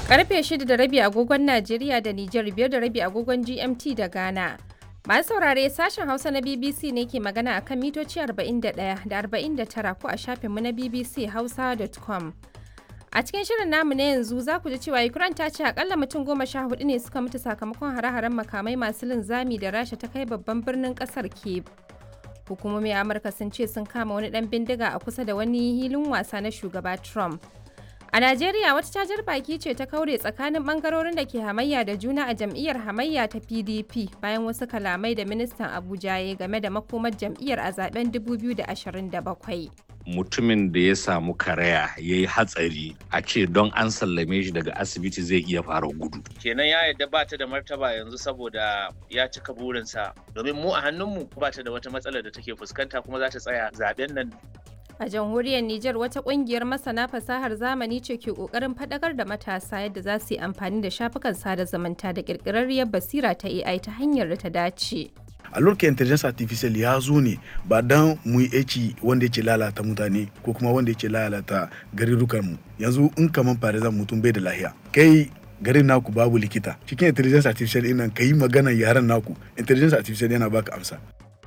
Karfe 6 da rabi agogon Najeriya da Nijar biyar da rabi agogon GMT da Ghana. Masu saurare sashen Hausa na BBC ne ke magana a kan mitoci 41 da 49 ko a shafinmu na BBC Hausa.com. A cikin shirin namu na yanzu za ku ji cewa Ukraine ta ce akalla mutum goma sha hudu ne suka mutu sakamakon hare-haren makamai masu linzami da Rasha ta kai babban birnin kasar Kyiv. Hukumomi a Amurka sun ce sun kama wani dan bindiga a kusa da wani hilin wasa na shugaba Trump. A Najeriya wata cajar baki ce ta kaure tsakanin bangarorin da ke hamayya da juna a jam'iyyar hamayya ta PDP bayan wasu kalamai da ministan Abuja ya game da makomar jam'iyyar a zaben 2027. mutumin da ya samu karaya ya yi hatsari a ce don an sallame shi daga asibiti zai iya fara gudu. kenan ya yadda ba ta da martaba yanzu saboda ya cika burinsa domin mu a hannunmu ba ta da wata matsalar da take fuskanta kuma za ta tsaya zaben nan A jamhuriyar Nijar wata kungiyar masana fasahar zamani ce ke kokarin fadakar da matasa yadda za su yi amfani da shafukan sada zumunta da kirkirarriyar basira ta AI ta hanyar da ta dace. a lokacin intelligence artificial ya zo ne ba dan mu yi aiki wanda yake lalata mutane ko kuma wanda yake lalata garurukan mu yanzu in kaman farizan mutum bai da lahiya kai garin naku babu likita cikin intelligence artificial din nan yi magana yaran naku intelligence artificial yana baka amsa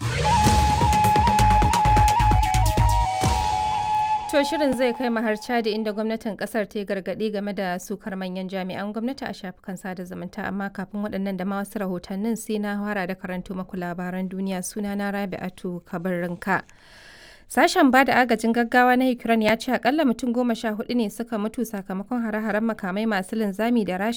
To shirin zai kai har Chadi inda gwamnatin kasar ta yi gargaɗi game da sukar manyan jami'an gwamnati a shafukan sada zumunta amma kafin waɗannan da ma wasu rahotannin sai na fara da karanto maku labaran duniya suna na Rabi'atu Kabarinka. Sashen ba da agajin gaggawa na Ukraine ya ce akalla mutum goma sha hudu ne suka mutu sakamakon hare-haren makamai masu linzami da rasha